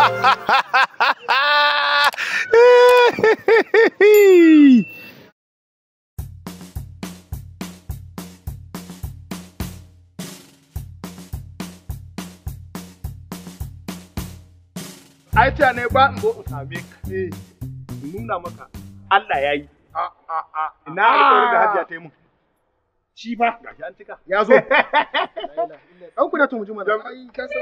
ai ta ne ba in zo in same ka in nuna maka Allah ya yi a a a ina alƙawarin da hajiya ta yi mun shi ba gashi an cika ya zo ɗan ku da to mu ji mana ai ka san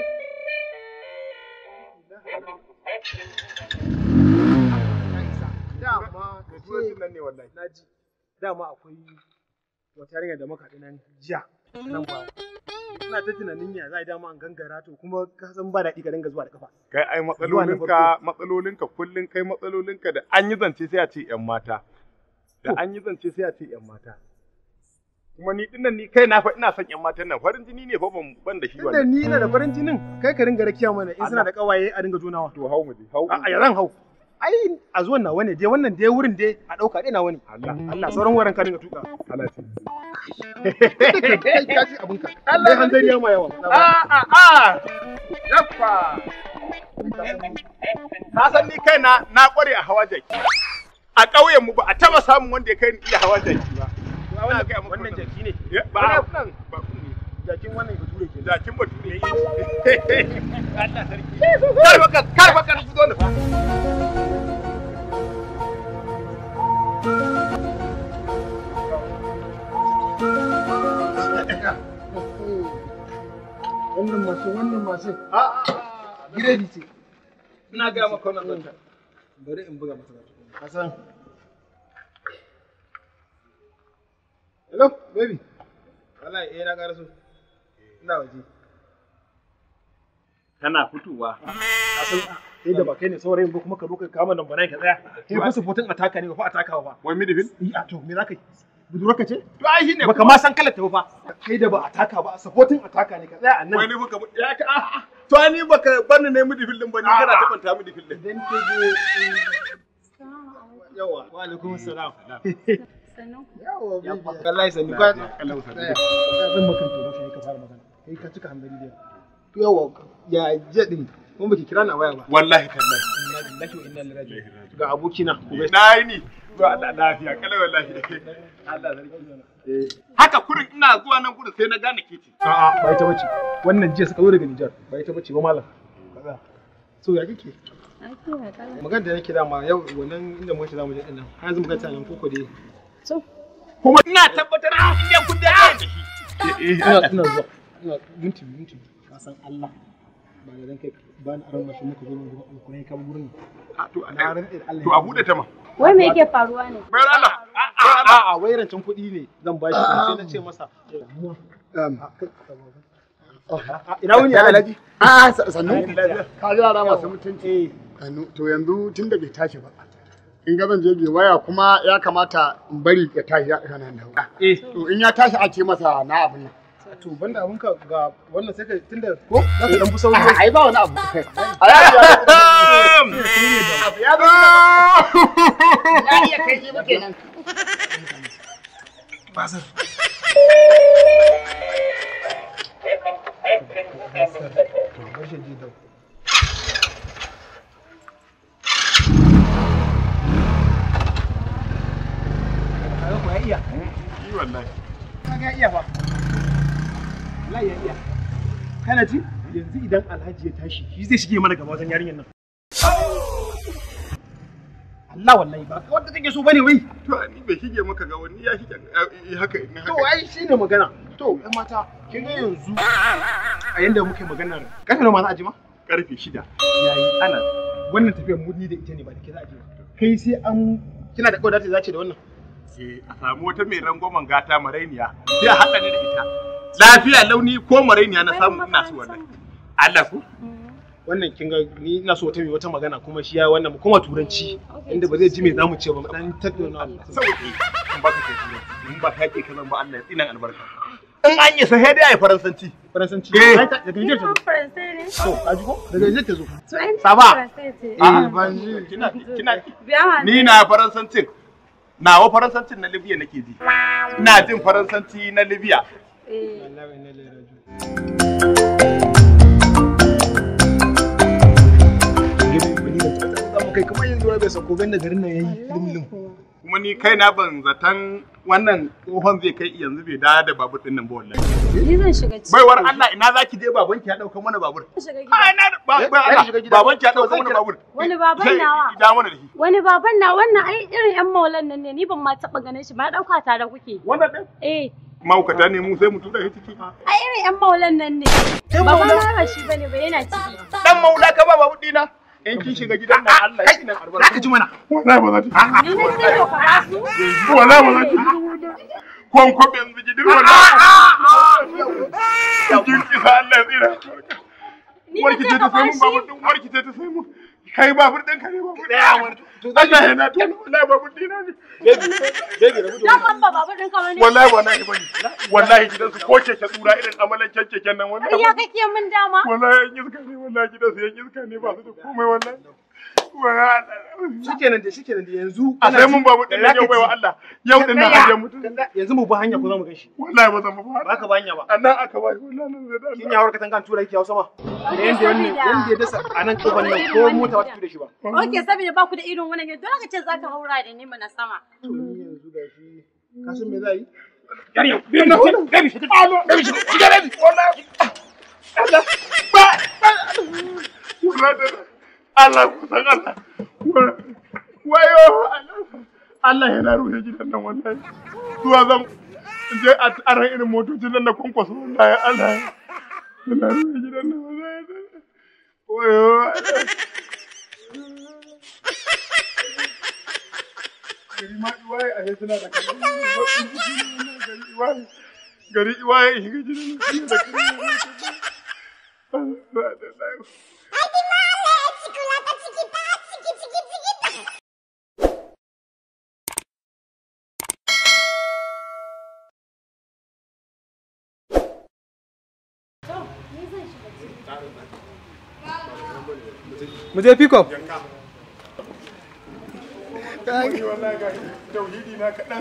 dama ka Turanci nan ne wallahi na ji dama akwai wata yarinya da muka haɗu nan jiya nan ba ina ta tunanin ya za a yi dama an gangara to kuma ka san ba daɗi ka dinga zuwa da kafa kai ai matsalolinka matsalolinka kullun kai matsalolinka da an yi zance sai a ce yan mata da an yi zance sai a ce yan mata kuma ni dinnan ni kai na fa ina son yan matan nan farin jini ne fa ban ban da shi tunda wannan ni ina da farin jinin kai ka dinga rakiya mana in suna da kawaye a dinga jonawa to hau mu je hau a yaran hau ai a zuwan nawa ne dai wannan dai wurin dai a ɗauka dai nawa ne Allah Allah sauran wurin ka dinga tuka Allah ce kai ka ji abinka dai hanzari ya ma yawa a a a yaffa ka san ni kai na na kware a hawa jaki a ƙauyen mu ba a taba samun wanda ya kai ni iya hawa jaki ba Ina gaya maka wannan jaki ne Ya, ba nan ba ne jakin wannan bature ke jakin bature Allah sarki kar baka kar baka fito da fa wannan masu wannan masu a giredi ce ina ga maka wannan zanta bari in buga masa zata hasan hello baby wallahi eh na gara so ina waje kana fitowa hasan kai da ba kai ne saurayin ba kuma ka zo ka kama nan bana ka tsaya kai fa supportin ataka ne ba fa ataka ba wai midfield yi a to me zaka yi budurarka ce to ai shine baka ma san kalar ta ba kai da ba ataka ba supportin ataka ne ka tsaya a nan wai ne baka ya ka a to ai ni baka bani ne midfield din ba ni kana tabanta midfield din idan ta je yawa wa alaikum assalam yawa bibi wallahi sani ka Allah sarki zan maka to kai ka fara magana kai ka cika hambari da to yawa ya je din kuma baki kira na waya ba wallahi tallahi inna lillahi wa inna ilaihi raji'un ga abokina na yi ni to Allah lafiya kala wallahi Allah sarki haka kurin ina zuwa nan gurin sai na gane ke ce a'a ba ita bace wannan jiya suka zo daga Nijar ba ita bace ba malam so ya kike magana da nake dama yau wannan inda muka ce zamu je din nan har yanzu muka ce nan koko dai kuma ina tabbatar da iya kun da da shi ina ina zuwa ina minti minti ka san Allah ba da dan kai ba ni aron mashi muka zo mu gurin alkurai ka gurin to na ran Allah to a bude ta ma Wai me yake faruwa ne? bayar Allah a a wai rancen kuɗi ne zan ba shi sai na ce masa ina wuni alhaji A sannu ka ji yara masu mutunci. Sannu to yanzu tun da bai tashi ba. In ga zan je bai waya kuma ya kamata in bari ya tashi ya kana da eh To in ya tashi a ce masa na abin nan. to banda abun ka ga wannan sai ka tunda ko za ka dan fi sauri Ai ba wani abu. abu ya zo Ya iya kai shi ba kenan. basar to bar shi ji da kaga ko ya iya yi wallahi kaga ya iya fa wallahi ya iya kana ji yanzu idan alhaji ya tashi shi zai shige mana gaba wajen yarinyar nan Allah wallahi ba wanda take so bane wai to ni bai shige maka ga wani ya shige eh, haka ne to haka ai shine magana to ƴan mata kin ga yanzu a yanda muke maganar karfe nawa ma za a ji ma karfe shida yayi ana wannan tafiyar mudni da ita ne ba da ke za a ji ba kai sai an kina da kaudata za ce da wannan Eh, a samu wata mai rangwamen gata marainiya sai a haɗa ni da ita lafiya launi ko marainiya na samu ina so wannan Allah ku wannan kin ga ni ina so ta mai wata magana kuma shi ya wannan mu koma turanci inda ba zai ji me zamu ce ba mu dan tattauna sauki in ba ka ke turanci in ba ka ke kazan ba Allah ya tsinan albarka in an yi sai dai ai faransanci faransanci Eh. Ai, ta- daga Niger ta zo Faransai ne? to ka ji ko daga Niger ta zo To ai Saba. Faransai ce. eh ban ji kina kina Biya ma ni na faransancin nawa faransancin na Libya nake ji ina jin faransanci na Libya Eh. wallahi ne le rajo kai kamar yanzu bai sako ganda garin nan yayi limlim kuma ni kai na ban zaton wannan tsohon zai kai yanzu bai dawo da babur din nan ba wallahi Ni zan shiga ciki. baiwar Allah ina zaki je babanki ya dauka mana babur Zan shiga ai gida. na ba ba Allah babanki ya dauka mana babur Wani baban Sai nawa? da mana da shi Wani baban na wannan ai irin yan maulan nan ne ni ban ma taɓa ganin shi ba ɗauka tare kuke. wannan din Eh, maukata ne mu sai mu tura shi ciki ai irin yan maulan nan ne. Baban na ba shi bane ba yana ciki. dan maula ka ba babur dina in kin shiga gidan nan Allah ya kina albarka ka ji mana wallahi ba za ta Ni ne sai ka ba su. wallahi ba za ta kwan kwabe yanzu gidan wallahi kin kisa Allah ya tsira Ni warki ne ce sai ta ka sai ba mun shi. babur din warki ce ta sai mun kai babur din ka ne babur Allah ya na tona wallahi babur dina ne Dan ban ba babu ɗin kamar ne. wallahi wallahi bane wallahi gidan su ko keke tsura irin amalan keken nan wallahi Ya kake min dama. wallahi yan iska ne wallahi gidan su yan iska ne ba su da komai wallahi wallahi shikenan da shikenan da yanzu a sai mun babu din yau bai wa Allah yau din nan haje mutum yanzu mu ba hanya ko za mu ganshi wallahi ba zan ba ba ka ba hanya ba annan aka bai wallahi nan zai da kin ya warka tangan tura yake hausa ma da yanda wannan yanda ya dasa a nan kofar nan ko mota wata tura shi ba Oke, saboda ba ku da irin wannan gidan, dole ka ce za ka haura da ni mana sama. to ni yanzu gashi ka san me za yi Gari, gari, gari, shi alo, gari, shi gari, wallahi. Allah, ba, ba. Wallahi, Allah, ku san Allah. Wayo, Allah. Allah yana ruhe gidan nan wallahi. Zuwa zan je a aran irin motocin nan na kwankwaso wallahi Allah. Yana ruhe gidan nan wallahi. Wayo, Allah. gari ma iwaye a suna da kare gari iwaye gari iwaye in shiga gidan suna da kare mu je pick up Wani wallahi ga tauhidi na kaɗan.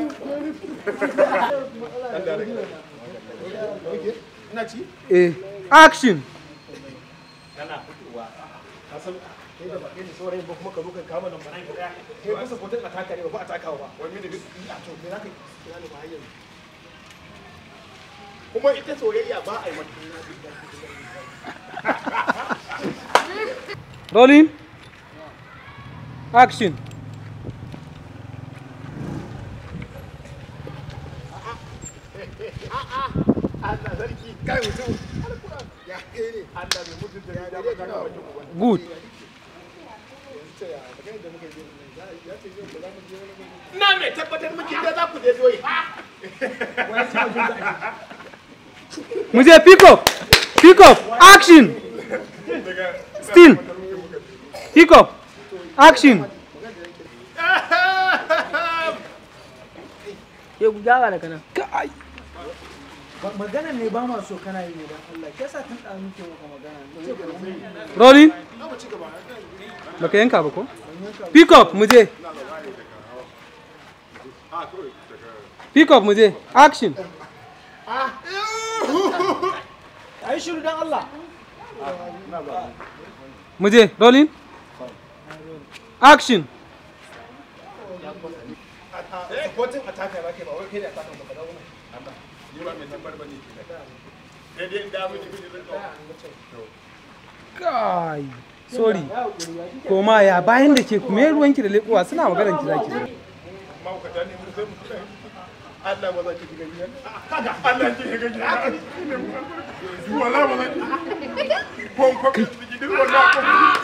ina ci Eh, action. kana fitowa ka san kai da bakin saurayin ba kuma ka zo ka kama nan bana gida kai ba sa kotun ataka ne ba ba atakawa ba wani da a to me zaka kira ni ba hayyan Kuma ita soyayya ba a yi mata. Rolling. Action. Allah sarki kai mutum. Ya kai ne. Allah mai mutunta ya da maka ga wajen uban. Good. Na mai tabbatar miki da za ku je doyi. Mu je pick up. Pick up. Action. Still. Pick up. Action. Ya ku gyara da kana. Kai. Magana ne ba ma so kana yi ne don Allah. Ke sa tun ɗan muke maka magana. Ce ka mu Rolling. Baka yanka ba ko? Pick up mu je. Pick up mu je. Action. Ai shiru don Allah. Mu je. Rolling. Action. kotun ataka ba kai ba wai kai da ataka ba ka dawo nan Ni ba mai tabbar bane ke da. Sai dai in da miki miji zan ɗauka. Kai. Sorry. Koma ya bayan da ke kuma ruwanki da leƙuwa suna maganar ki zaki. mahaukata ne mu sai mu tura shi. Allah ba za ki shiga gidan. Kaga Allah ki shiga gidan. Wala ba za ki. Kon ko ki shiga gidan wala ko.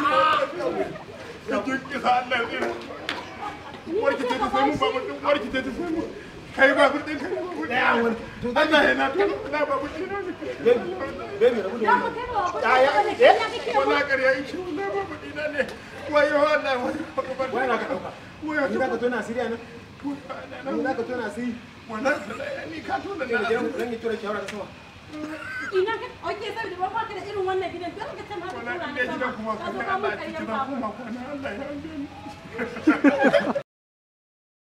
Ki kisa Allah ya tsira. Warki ce ta sai mun ba mutum warki ce ta sai mun. Kai ba mutum kai ba mutum. Allah ya na to na ba mutum na ne. baby rabu da wannan Wala ƙarya ishi wala ba mutum na ne. Wayo Allah wayo. wai na ka dauka Wayo. ni za ka tona asiri a nan ni za ka tona asiri Wannan ni ka tona ne da na. gidan zan yi tura shawara ta sama Ina ka, oke, saboda ba ka da irin wannan gidan, dole ka ce ma ka Wala tura in ni dai sama. gidan kuma Ka zo kwana ka mun Allah ya ci karyan gidan babu. kuma kwana Allah ya hange ni.